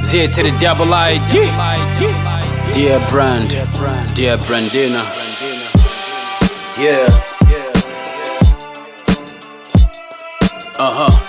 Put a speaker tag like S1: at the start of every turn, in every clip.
S1: Z to the double ID. Dear Brand, dear Brandina. Yeah. Uh huh.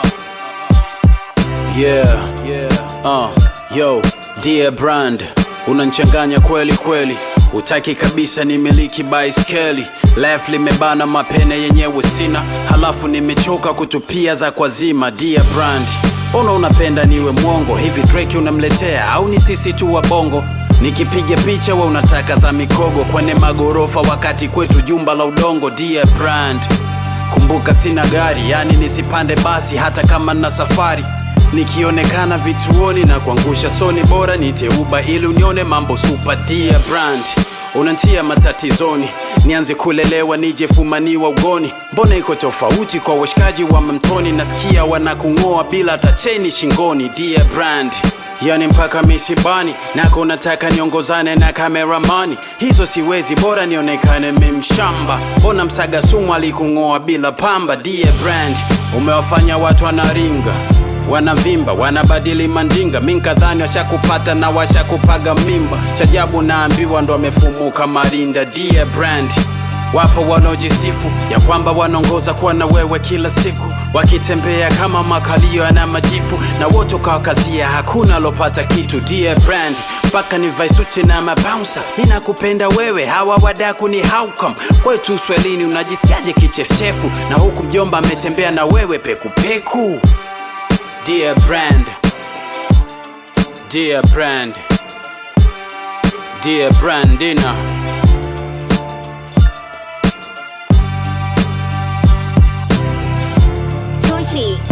S1: Yeah. Uh, yo, dear Brand, unanchanganya kweli kweli. Utaki kabisa nimiliki baiskeli left limebana mapene yenyewe sina, halafu nimechoka kutupia za kwazima. Dear Brand, mbona unapenda niwe mwongo hivi? Drake unamletea au ni sisi tu wa bongo? Nikipiga picha we unataka za mikogo kwenye magorofa, wakati kwetu jumba la udongo. Dear Brand, kumbuka sina gari, yani nisipande basi hata kama na safari nikionekana vituoni na kuangusha soni, bora niteuba ili unione mambo super. Dear Brand, unantia matatizoni, nianze kulelewa nije fumaniwa ugoni. Mbona iko tofauti kwa washikaji wa mamtoni? Nasikia wanakung'oa bila hata cheni shingoni. Dear Brand, yani mpaka misibani nako nataka niongozane na kameramani, hizo siwezi, bora nionekane memshamba. Mbona msaga sumu alikung'oa bila pamba? Dear Brand, umewafanya watu wanaringa wanavimba wanabadili mandinga, minkadhani washakupata na washakupaga mimba. Chajabu naambiwa ndo amefumuka marinda. Dear Brand, wapo wanaojisifu ya kwamba wanaongoza kuwa na wewe kila siku, wakitembea kama makalio yana majipu, na wote ukawakazia, hakuna alopata kitu. Dear Brand, mpaka ni vaisuti na mabouncer, mi nakupenda wewe, hawa wadaku ni haukam kwetu Uswahilini. Unajisikiaje kichefuchefu na huku mjomba ametembea na wewe pekupeku? Dear Brand, Dear Brand, Dear Brandina.
S2: Gucci.